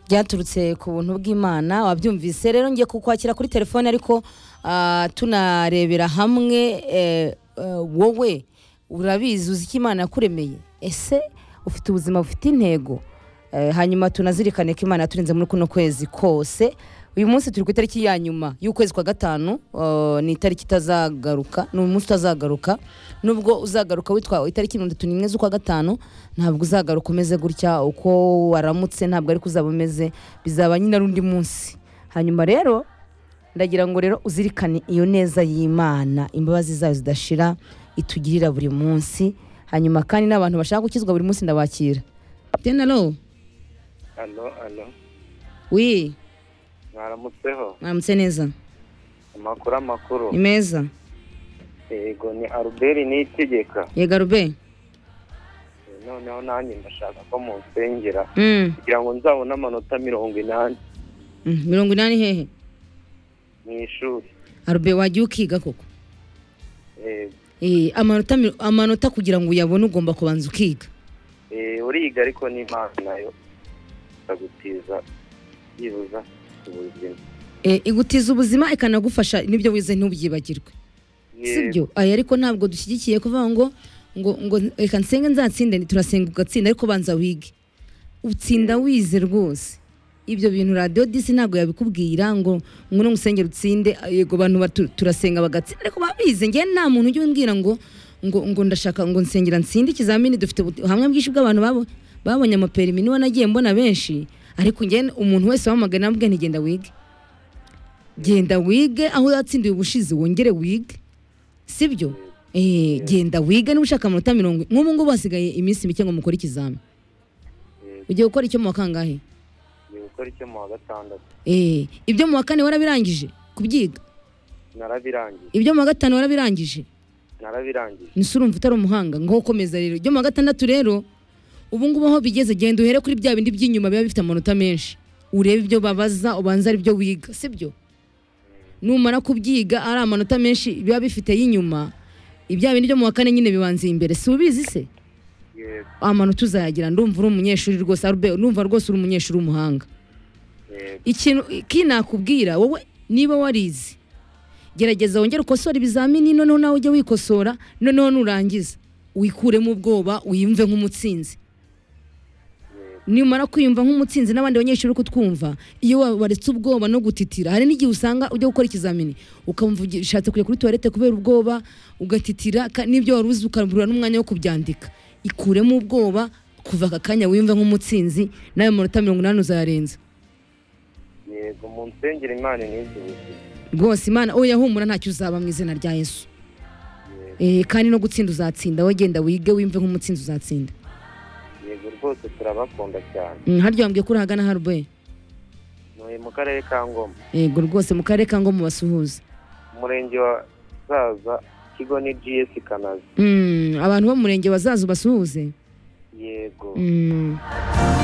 byaturutse ku buntu bw'imana wabyumvise rero ngiye kukwakira kuri telefone ariko ah, tunarebera hamwe eh, eh, wowe urabizi uzi icyo imana yakuremeye ese ufite ubuzima bufite intego Eh, hanyuma tunazirikane ko imana yaturinze muri kuno kwezi kose uyu munsi turi ku itariki ya nyuma y'ukwezi kwa gatanu eh, ni itariki itazagaruka ni umunsi utazagaruka nubwo uzagaruka witwa itariki mirongo itatu n'imwe z'ukwa gatanu ntabwo uzagaruka umeze gutya uko waramutse ntabwo ariko uzaba umeze bizaba nyine ari undi munsi hanyuma rero ndagira ngo rero uzirikane iyo neza y'imana imbabazi zayo zidashira itugirira buri munsi hanyuma kandi n'abantu bashaka gukizwa buri munsi ndabakira tenaro alo alo wi mwaramutseho mwaramutse neza amakuru amakuru ni meza yego ni albert niyitegeka yega rube Eh, noneho nanjye ndashaka ko munsengera Mm, kugira ngo nzabone amanota mirongo inani mm, mirongo inani hehe mu ishuri arube wajya ukiga koko Eh, Eh, amanota mi- amanota kugira ngo uyabone ugomba kubanza ukiga eh, uriga ariko n'imana nayo ikagutiza byibuza ubuzima Eh, igutiza ubuzima ikanagufasha n'ibyo wize ntubyibagirwe sibyo aya ariko ntabwo dushyigikiye kuvuga ngo ngo ngo reka nsenge nzatsinde ni- turasenga ugatsinda ariko banza wige utsinda wize rwose ibyo bintu radiyo disi ntabwo yabikubwira ngo ngo nusengera utsinde yego abantu batu- turasenga bagatsinda ariko babize ngewe nta muntu ujya umbwira ngo ngo ngo ndashaka ngo nsengera nsinde ikizamini dufite ubu- ubuhamya bwinshi bw'abantu babo babonye amaperimi niba nagiye mbona benshi ariko ngewe umuntu wese wamagana amubwira ntigenda wige genda wige aho yatsindiwe ubushize wongere wige sibyo Eh, genda wige niba ushaka amanota mirongo nk'ubu ngubu hasigaye iminsi mike ngo mukore ikizami ugiye gukora icyo mu wa kangahe ngiye gukora icyo mu wa gatandatu Eh, ibyo mu wa kane warabirangije kubyiga narabirangije ibyo mu wa gatanu warabirangije narabirangije nise urumva utari umuhanga ngaho komeza rero ibyo mu wa gatandatu rero ubu ngubu aho bigeze genda uhere kuri bya bindi by'inyuma biba bifite amanota menshi urebe ibyo babaza ubanza ari byo wiga sibyo numara kubyiga ari amanota menshi biba bifite y'inyuma ibya bindi byo mu wa kane nyine bibanza imbere si ubizi se yego amanota uzayagira ndumva uri umunyeshuri rwose arube numva rwose uri umunyeshuri w'umuhanga yego ikintu ki nakubwira wowe niba warize gerageza wongere ukosore ibizamini noneho nawe ujye wikosora noneho nurangiza wikuremo ubwoba wiyumve nk'umutsinzi nimara kwiyumva nk'umutsinzi n'abandi banyeshuri uri kutwumva iyo wa- waretse ubwoba no gutitira hari n'igihe usanga ujya gukora ikizamini ukumva ugi- ushatse kujya kuri tuwarete kubera ubwoba ugatitira ka- n'ibyo wari uzi ukabura n'umwanya wo kubyandika ikuremo ubwoba kuva aka kanya wiyumve nk'umutsinzi nawe manota mirongo inani uzayarenza yego mu nsengero imana n'izi ubuzima rwose imana oya humura ntacyo uzaba mu izina rya yesu yego Eh, kandi no gutsinda uzatsinda wowe genda wige wimve nk'umutsinzi uzatsinda yego rwose turabakunda cyane Mm, harya wambwiye ko uri ahagana harube ntuye mu karere ka ngoma yego rwose mu karere ka ngo mubasuhuze umurenge wa zaza ikigo ni gs kanazi Mm, abantu bo mu murenge bazaza ubasuhuze yego Mm.